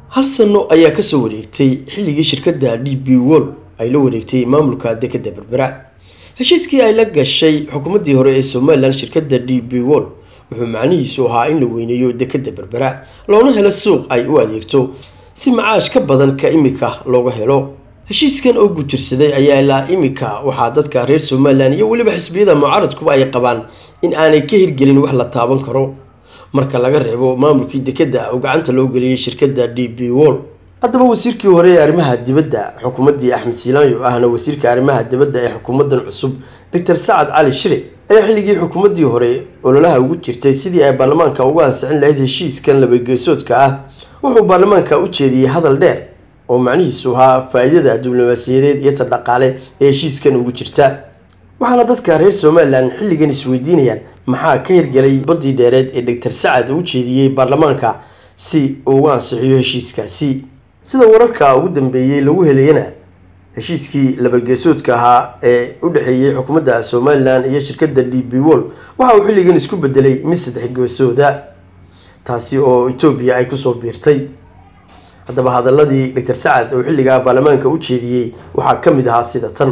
hal sano ayaa kasoo wareegtay xilligii shirkadda d b wol ay la wareegtay maamulka dekadda berbera heshiiskii ay la gashay xukuumaddii hore ee somalilan shirkadda d b wol wuxuu macnihiisu ahaa in la weyneeyo dekadda berbera loona helo suuq ay u adeegto si macaash ka badan ka imika looga helo heshiiskan oo gutirsaday ayaa ilaa imika waxaa dadka reer somalilan iyo weliba xisbiyada mucaaradkuba ay qabaan in aanay ka hirgelin wax la taaban karo marka laga reebo maamulkii dekadda oo gacanta loo geliyey shirkadda d b wol haddaba wasiirkii hore ee arrimaha dibadda xukuumaddii axmed siilaanyo ahna wasiirka arrimaha dibadda ee xukuumaddan cusub doctor sacad cali shire ayaa xilligii xukuumaddii hore ololaha ugu jirtay sidii ay baarlamaanka uga ansixin lahayd heshiiskan labageesoodka ah wuxuu baarlamaanka u jeediyey hadal dheer oo macnihiisu ahaa faa-iidada diblomaasiyadeed iyo ta dhaqaale ee heshiiskan ugu jirta waxaana dadka reer somalilan xilligan isweydiinayaan maxaa ka hirgelay baddii dheereed ee doctor sacad uu jeediyey baarlamaanka si uu uga ansixiyo heshiiskaasi sida wararka ugu dambeeyey lagu helayana heshiiskii labageesoodka ahaa ee u dhexeeyey xukuumadda somalilan iyo shirkadda d b wol waxa uu xilligan isku bedelay mid saddex geesooda taasi oo etoobiya ay kusoo biirtay haddaba hadaladii doctor sacad oo xilligaa baarlamaanka u jeediyey waxaa ka mid ahaa sida tan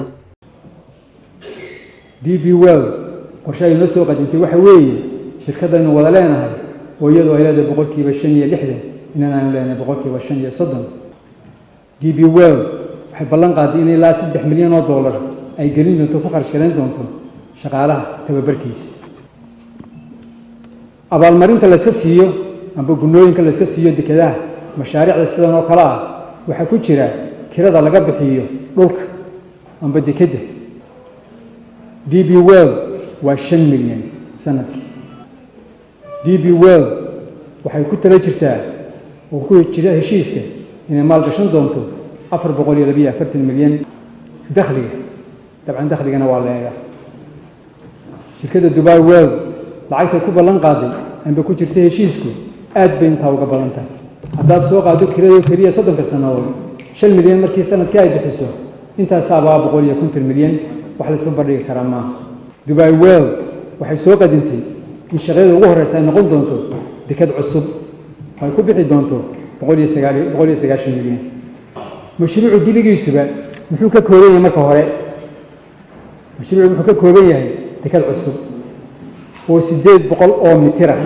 d b well qorshe ay noo soo qadimtay waxa weeye shirkaddaynu wada leenahay oo iyadu ay leedahay boqolkiiba shan iyo lixdan inan aanu leenahay boqolkiiba shan iyo soddon d b well waxay ballan qaaday in ilaa saddex milyan oo dollar ay gelin doonto ku kharash garayn doonto shaqaalaha tababarkiisa abaalmarinta layska siiyo amba gunooyinka layska siiyo dekadaha mashaariicda sidan oo kale ah waxaa ku jira kirada laga bixiyo dhulka amba dekedda d b well waa shan milyan sanadkii d b well waxay ku tala jirtaa oo ku jira heshiiska inay maalgashan doonto afar boqol iyo labiyo afartan milyan dakhliga dabcan dakhligana waa leega shirkadda dubai well lacagtay ku ballan qaaday amba ku jirta heshiisku aad bay intaa uga badan tahay haddaad soo qaado kirado keliya soddonka sannadood shan milyan markii sanadkii ay bixiso intaasaabaa boqol iyo konton milyan wax layska bardhigi karaa maaha dubai well waxay soo qadintay in shaqyada ugu horreysa ay noqon doonto dekad cusub oo ay ku bixi doonto boqol iyo sagaal boqol iyo sagaashan milyan mashruucu dibigiisuba muxuu ka kooban yahay marka hore mashruucu muxuu ka kooban yahay dekad cusub oo siddeed boqol oo mitira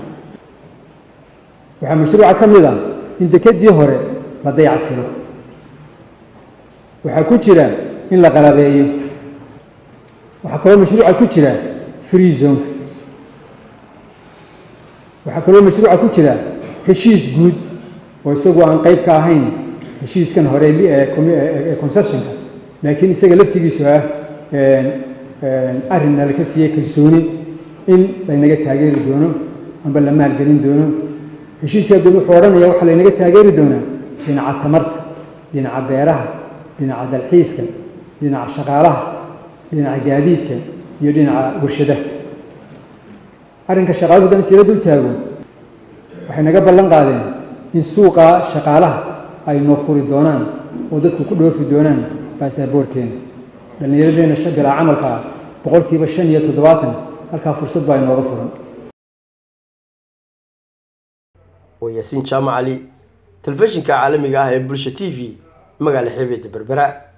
waxaa mashruuca ka mid ah in dekedii hore la dayactiro waxaa ku jira in la qalabeeyo waxaa kaloo mashruuca ku jira free zonka waxaa kaloo mashruuca ku jira heshiis guud oo isagu aan qayb ka ahayn heshiiskan hore ee concessionka laakiin isaga laftigiisu ah arrinna laka siiyey kalsooni in laynaga taageeri doono amba la maalgelin doono heshiiska guud wuxuu odhanaya waxaa laynaga taageeri doonaa dhinaca tamarta dhinaca beeraha dhinaca dalxiiska dhinaca shaqaalaha dhinaca gaadiidka iyo dhinaca warshadaha arrinka shaqaaluhu haddaan isla dul taago waxay naga ballan qaadeen in suuqa shaqaalaha ay noo furi doonaan oo dadku ku dhoofi doonaan baasaboorkeena dhallinyaradeenna bilaa camalka ah boqolkiiba shan iyo toddobaatan halkaa fursad baa inooga furan waa yaasiin jaamac cali telefishinka caalamiga ah ee bulsha t v magaala xeebeedda berbera